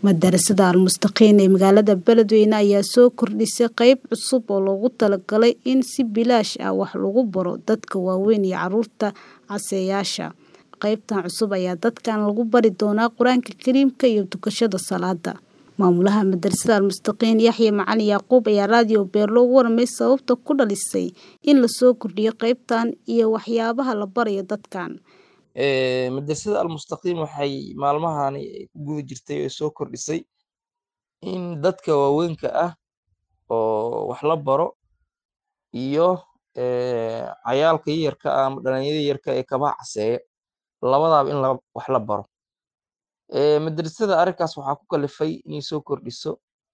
Madarasada Al-Mustaqiin ee magaalada Beledweyne ayaa soo kordhisay qayb cusub oo loogu talagalay in si bilaash ah wax lagu baro dadka waaweyn iyo carruurta caseyaasha. Qaybtan cusub ayaa dadkan lagu bari doonaa Qur'aanka Kariimka iyo tukashada salaada. Maamulaha Madarasada Al-Mustaqiin Yaxye Macalin Yaquub ayaa raadiyo Beerlo uga warramay sababta ku dhalisay in la soo kordhiyo qaybtan iyo waxyaabaha la barayo dadkan. madrasada almustaqiim waxay maalmahani ku guda jirtay oo soo kordhisay in dadka waaweynka ah oo wax la baro iyo cayaalka yayarka ah ama dhalinyarada yarka ee kabaha caseeya labadaba in la- wax la baro madrasada arrinkaas waxaa ku kalifay inay soo kordhiso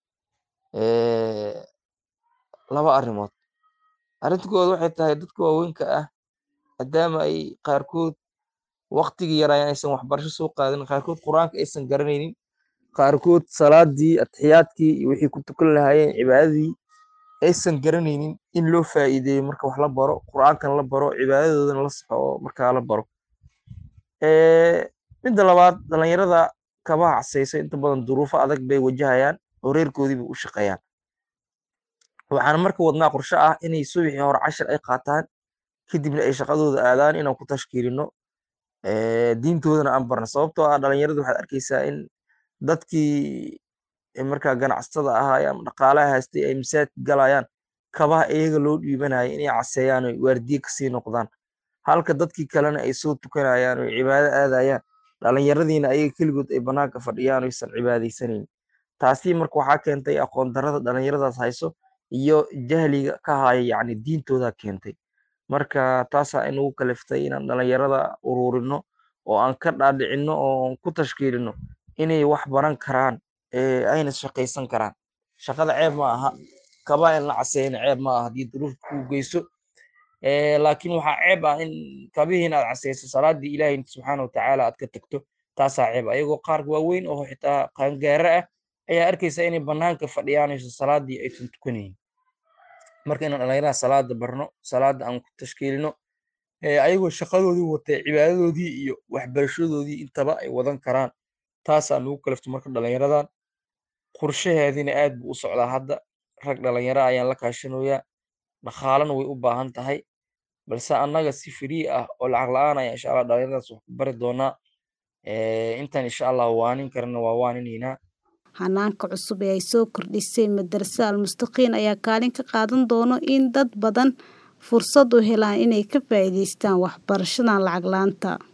laba arrimood arrinta koowaad waxay tahay dadka waaweynka ah maadaama ay qaarkood waqtigii yaraayan aysan waxbarasho soo qaadanin qaarkood qur-aanka aysan garanaynin qaarkood salaadii atixiyaadkii iyo wixii ku tukan lahaayeen cibaadadii aysan garanaynin in loo faa'iideeyo marka wax la baro qur-aankana la baro cibaadadoodana la saxo oo markaa la baro midda labaad dhalinyarada kabaha caseysa inta badan duruufo adag bay wajahayaan oo reerkoodii bay u shaqeeyaan waxaan marka wadnaa qorshe ah inay subaxii hore cashir ay qaataan kadibna ay shaqadooda aadaan inaan ku tashkiilino diintoodana aan barno sababtoo ah dhalinyarada waxaad arkeysaa in dadkii markaa ganacsatada ahaa ama dhaqaalaha haystay ay masaajidka galayaan kabaha iyaga loo dhiibanaya inay caseeyaan oo waardiye kasii noqdaan halka dadkii kalena ay soo tukanayaan oo cibaado aadayaan dhalinyaradiina ayaga keligood ay banaanka fadhiyaan oo aysan cibaadeysaneyn taasi marka waxaa keentay aqoon darrada dhalinyaradaas hayso iyo jahliga ka haya yacni diintooda keentay marka taasaa inagu kaliftay inaan dhalinyarada ururino oo aan ka dhaadhicino oo aan ku tashkiilino inay wax baran karaan ayna shaqaysan karaan shaqada ceeb ma aha kabaa in la caseeyana ceeb ma aha haddii duruufta kuu geyso laakiin waxaa ceeb ah in kabihii inaad caseyso salaadii ilaahay subxaana watacaala aad ka tagto taasaa ceeb ah ayagoo qaar waaweyn oo xitaa qaangaare ah ayaa arkeysa inay banaanka fadhiyaanayso salaadii aysan tukanaynin marka inaan dhalinyarada salaada barno salaada aan ku tashkiilino ayagoo shaqadoodii watay cibaadadoodii iyo waxbarashadoodii intaba ay wadan karaan taasaa nagu kalifto marka dhalinyaradan qorshaheediina aad buu u socdaa hadda rag dhalinyaro ayaan la kaashanoyaa dhaqaalana way u baahan tahay balse annaga si free ah oo lacag la-aan ayaa insha allah dhalinyaradaas wax ku bari doonaa intaan insha allah waanin karana waa waaninaynaa Hanaanka cusub ee ay soo kordhisay Madarasada Al-Mustaqiin ayaa kaalin ka qaadan doona in dad badan fursad u helaan inay ka faa'iidaystaan waxbarashadan lacag la'aanta.